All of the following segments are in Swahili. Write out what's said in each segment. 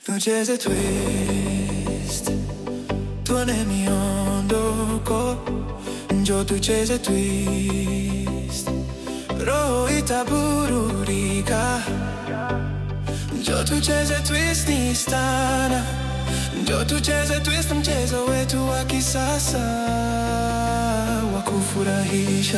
tucheze twist, tuone miondoko, njo tucheze twist, roho itaburudika, njo tucheze twist ni stana, njo tucheze twist, mchezo wetu wa kisasa wa kufurahisha.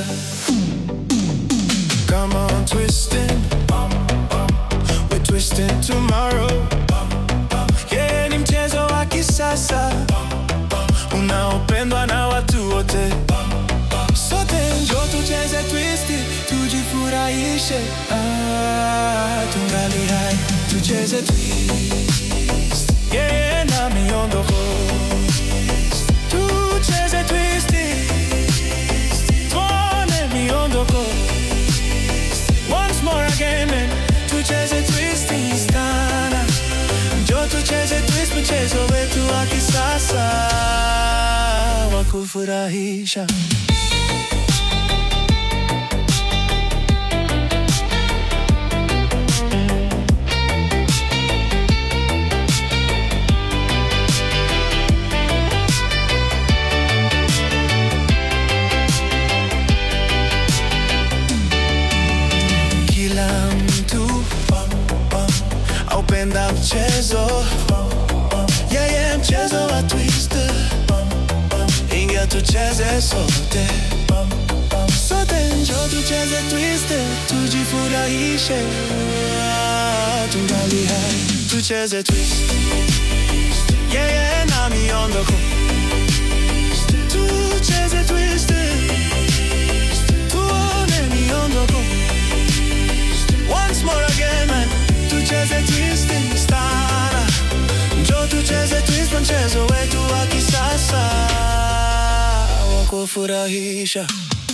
Come on, twisting. We're twisting tomorrow. Yeah, ni mchezo wa kisasa unaopendwa na watu wote. Sote njo tucheze twist, tujifurahishe. Ah, tungali hai, tucheze twist. Yeah, na miondoko. Tucheze twist. Tuone miondoko. Once more again man. Tucheze twist sana Njo tucheze twist mchezo wetu wa kisasa wa kufurahisha Kila mtu aupenda mchezo yeye mchezo wa twister ingia tucheze sote sote njo tucheze twister tujifurahishe Ah, tungali hai tucheze twist yeye na miondoko tucheze twister tuone miondoko Once more again man Tucheze twist in stana Njo tucheze twist mchezo wetu wa kisasa wa kufurahisha